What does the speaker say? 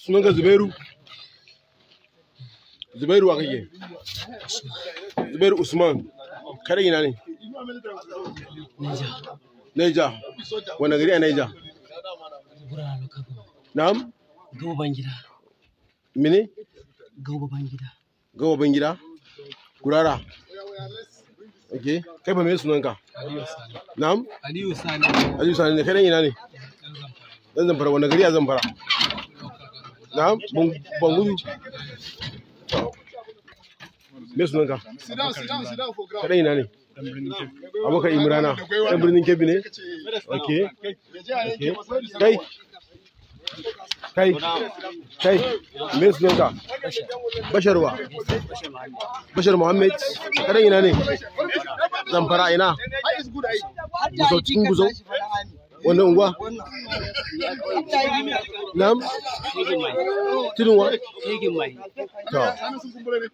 sunanka zubairu zubairu wa kake zubairu usman kada ina ne Neja. naija wani gari a naija Gura lokacin. na'am Gauban gida. mene Gauban gida. gawa ban gida kurara ok kai ba me sunanka Aliyu Sani. na'am Aliyu Sani. Aliyu Sani ne kai dan ina ne dan zamfara wani gari a zamfara na'am ban ban gudu me sunanka kai dan ina ne abokan imrana dan birnin kebbi ne ok ok kai kai kai me sunanka basharwa bashar muhammad kai dan ina ne zamfara ina Gusau cikin gusau wannan unguwa nam tudun wa Shegin mai. to